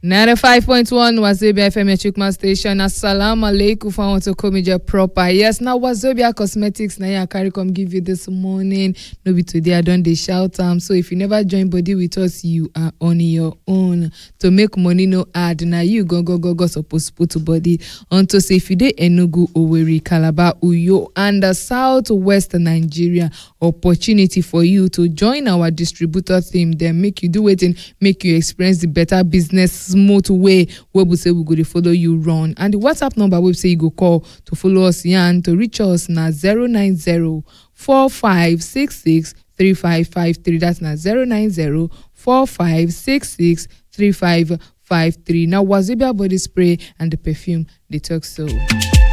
95.1 Wazobia FM Chukma Station. Assalamu alaikum for want to come your proper. Yes, now Wazobia Cosmetics na I carry come give you this morning. No be today I don dey shout am. So if you never join body with us, you are on your own. To make money no hard, na you go go go go suppose put body unto say if you dey Enugu, Owerri, Calabar, Uyo and the southwest Nigeria, opportunity for you to join our distributor team. Then make you do wetin make you experience the better business smooth way wey be say we go dey follow you run and the whatsapp number wey be say you go call to follow us yarn to reach us na 090 4566 3553 that's na 090 4566 3553 na wazobia body spray and the perfume dey talk so.